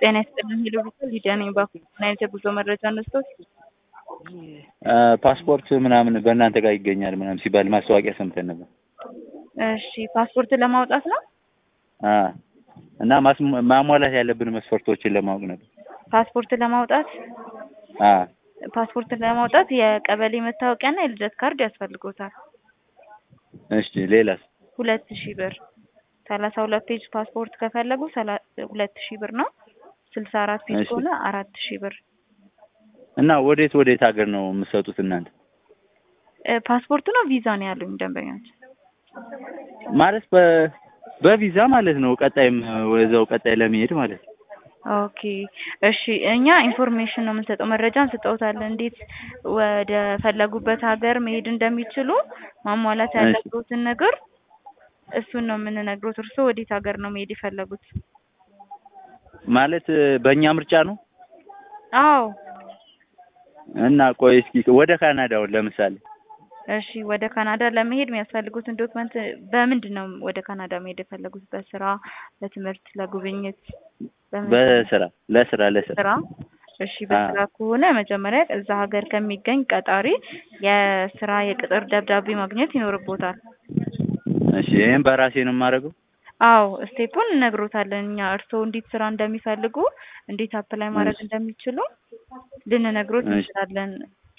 ጤና ይስጥልኝ ሄሎ ቪዛ ሊዲያ ነኝ። ባኩ ምን አይነት የጉዞ መረጃ ነስቶት? ፓስፖርት ምናምን በእናንተ ጋር ይገኛል ምናምን ሲባል ማስታወቂያ ሰምተን ነበር። እሺ ፓስፖርት ለማውጣት ነው። አ እና ማስ- ማሟላት ያለብን መስፈርቶችን ለማወቅ ነበር። ፓስፖርት ለማውጣት አ ፓስፖርት ለማውጣት የቀበሌ መታወቂያና የልደት ካርድ ያስፈልጎታል። እሺ ሌላስ? ሁለት ሺህ ብር ሰላሳ ሁለት ፔጅ ፓስፖርት ከፈለጉ ሰላ- ሁለት ሺህ ብር ነው። ስልሳ አራት ፔጅ እሺ። ከሆነ አራት ሺህ ብር። እና ወዴት ወዴት ሀገር ነው የምትሰጡት እናንተ? እ ፓስፖርት ነው ቪዛ ነው ያሉኝ ደንበኞች። ማለት በ በቪዛ ማለት ነው። ቀጣይም ወደዛው ቀጣይ ለመሄድ ማለት ነው። ኦኬ እሺ፣ እኛ ኢንፎርሜሽን ነው የምንሰጠው፣ መረጃ እንሰጠውታለን። እንዴት ወደ ፈለጉበት ሀገር መሄድ እንደሚችሉ ማሟላት እሺ። ያለብዎትን ነገር እሱን ነው የምንነግሮት። እርስዎ ወዴት ሀገር ነው መሄድ የፈለጉት? ማለት በእኛ ምርጫ ነው። አዎ እና ቆይ እስኪ ወደ ካናዳውን ለምሳሌ እሺ፣ ወደ ካናዳ ለመሄድ የሚያስፈልጉትን ዶክመንት በምንድን ነው ወደ ካናዳ መሄድ የፈለጉት? በስራ፣ በትምህርት፣ ለጉብኝት? በምን በስራ ለስራ ለስራ ስራ እሺ በስራ ከሆነ መጀመሪያ እዛ ሀገር ከሚገኝ ቀጣሪ የስራ የቅጥር ደብዳቤ ማግኘት ይኖርቦታል። እሺ ይሄን በራሴ ነው የማደርገው። አዎ ስቴፑን እነግሮታለን እኛ እርስዎ እንዴት ስራ እንደሚፈልጉ እንዴት አፕላይ ማድረግ እሺ። እንደሚችሉ ልንነግሮት እሺ። እንችላለን።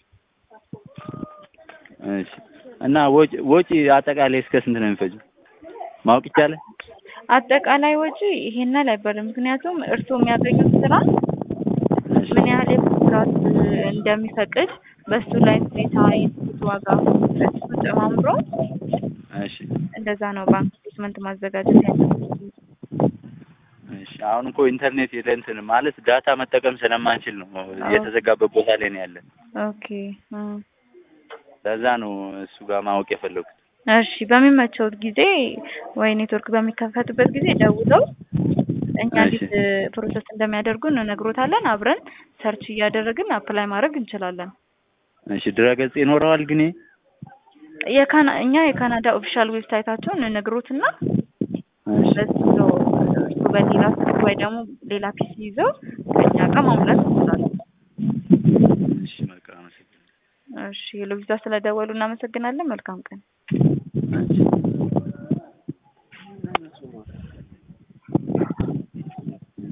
እሺ እና ወጪ ወጪ አጠቃላይ እስከ ስንት ነው የሚፈጀው ማወቅ ይቻላል? አጠቃላይ ወጪ ይሄን ያህል አይባልም። ምክንያቱም እርስዎ የሚያገኙት ስራ እሺ ምን ያህል የኮንትራት እንደሚፈቅድ በሱ ላይ ሁኔታ የትኬት ዋጋ እሱ ጨማምሮ እሺ እንደዛ ነው ባንክ ስቴትመንት ማዘጋጀት ያለበት። እሺ አሁን እኮ ኢንተርኔት የለ እንትን ማለት ዳታ መጠቀም ስለማንችል ነው የተዘጋበት ቦታ ላይ ነው ያለን። ኦኬ እም። ለዛ ነው እሱ ጋር ማወቅ የፈለጉት። እሺ በሚመቸውት ጊዜ ወይ ኔትወርክ በሚከፈትበት ጊዜ ደውለው እኛ እሺ። እንዴት ፕሮሰስ እንደሚያደርጉ እንነግሮታለን። አብረን ሰርች እያደረግን አፕላይ ማድረግ እንችላለን። እሺ ድረገጽ ይኖረዋል ግን ይሄ? የካና እኛ የካናዳ ኦፊሻል ዌብሳይታቸውን እንነግሮትና እሺ በሱ ነው እሱ በሌላ ስልክ ወይ ደግሞ ሌላ ፒሲ ይዘው ከኛ ጋር ማሙላት እንችላለን። እሺ መልካም አመሰግናለሁ። እሺ ሄሎ ቪዛ ስለደወሉ እናመሰግናለን። መልካም ቀን። እሺ